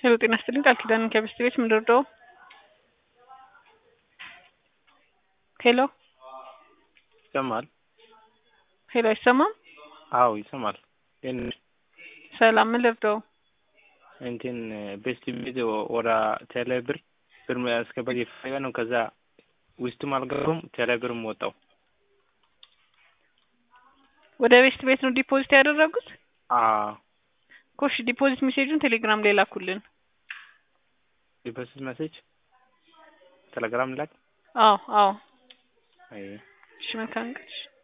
ሄሎ ጤና ይስጥልኝ ቃል ኪዳን ከብስት ቤት ምንድርደው ሄሎ ይሰማል? ሄሎ አይሰማም? አዎ ይሰማል። ግን ሰላም ምን ልርዳው? እንትን ቤስት ቤት ወደ ቴሌ ብር ብር ማስገባት የፈለገ ነው። ከዛ ውስጥም አልገባም ቴሌ ብርም ወጣው። ወደ ቤስት ቤት ነው ዲፖዚት ያደረጉት? አዎ ኮሽ ዲፖዚት ሜሴጁን ቴሌግራም ላይ ላኩልን። ዲፖዚት ሜሴጅ ቴሌግራም ላክ። አዎ አዎ። አይ እሺ መልካም ቀን።